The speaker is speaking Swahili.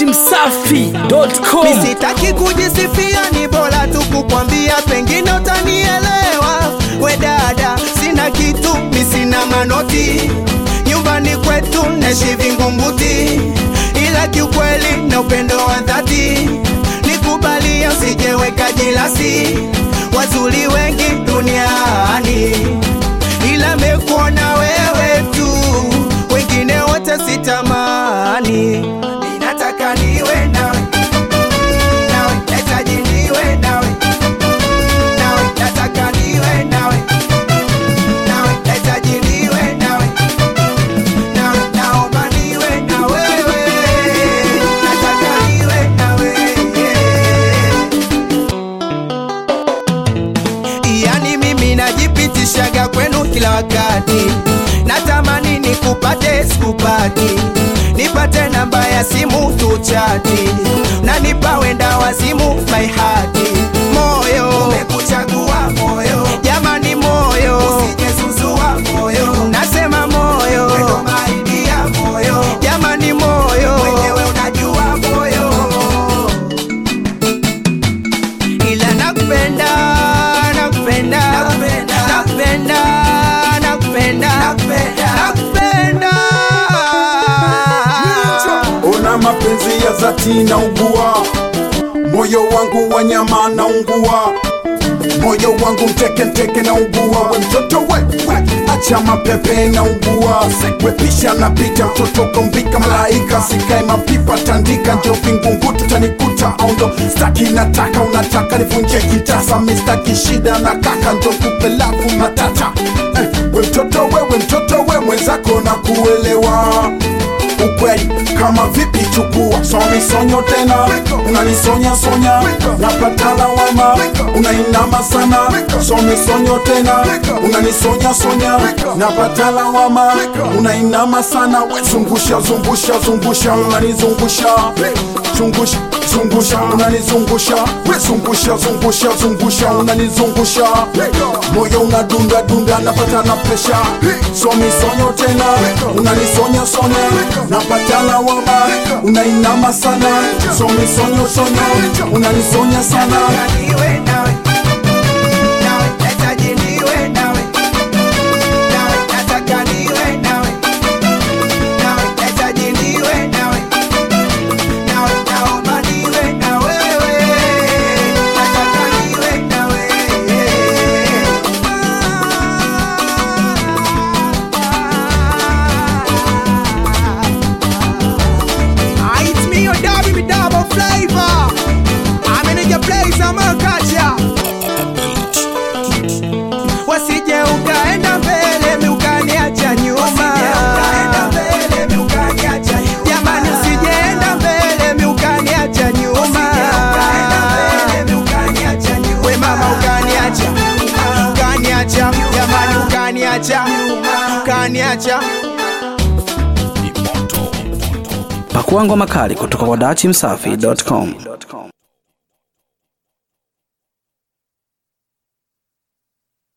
datimsafi.com Sitaki kujisifia, ni bora tu kukwambia, pengine utanielewa. We dada, sina kitu, mi sina manoti, nyumbani kwetu naishi Vingunguti, ila kiukweli na upendo wa dhati, nikubalia, usijeweka jilasi, wazuri wengi duniani, ila mekuona wewe tu, wengine wote sitamani, ninataka niwe nawe nawe nahitaji niwe nawe nawe nataka niwe nawe nawe nahitaji niwe nawe nawe naomba niwe na wewe nataka niwe na wewe yani mimi najipitishaga kwenu kila wakati natamani nikupate sikupati nipate namba ya simu tuchati na nipa wenda wazimu my heart moyo umekuchagua moyo jamani moyo usijezuzua moyo nasema moyo wendo maidia moyo jamani moyo mwenyewe unajua moyo ila nakupenda nakupenda nakupenda nakupenda nakupenda Ona mapenzi ya dhati na ugua, moyo wangu wa nyama na ungua, moyo wangu mteke mteke na ugua, we mtoto we, we acha mapepe na ugua, we pisha na pita mtoto kombika malaika, sikae mapipa tandika, njo vingunguti tanikuta aundo, staki nataka unataka nivunje kitasa, mistaki shida na kaka, njo kupelavu matata eh, we mtoto we, we mtoto we mwenzako na kuelewa ukweli kama vipi chukua somisonyo tena unanisonya sonya napata lawama unainama sana somisonyo tena unanisonya sonya napata lawama unainama sana we zungusha zungusha zungusha unanizungusha zungusha zungusha unanizungusha we zungusha zungusha zungusha unanizungusha moyo unadunda dunda napata na presha somisonyo tena unanisonya sonya napata lawama unainama sana somisonyo sonya unanisonya sana Nataka niwe nawe nawe nahitaji niwe nawe nawe nataka niwe nawe nawe nahitaji niwe nawe nawe naomba niwe na wewe nataka niwe na wewe It's me your dog, me double flavor. I'm in your place, I'm a gotcha. Wasije ukaenda mbele mi ukaniacha nyuma. Jamani, usijeenda mbele mi ukaniacha nyuma. We mama ukaniacha, ukaniacha, jamani ukaniacha, ukaniacha. pakua ngoma kali kutoka kwa datimsafi.com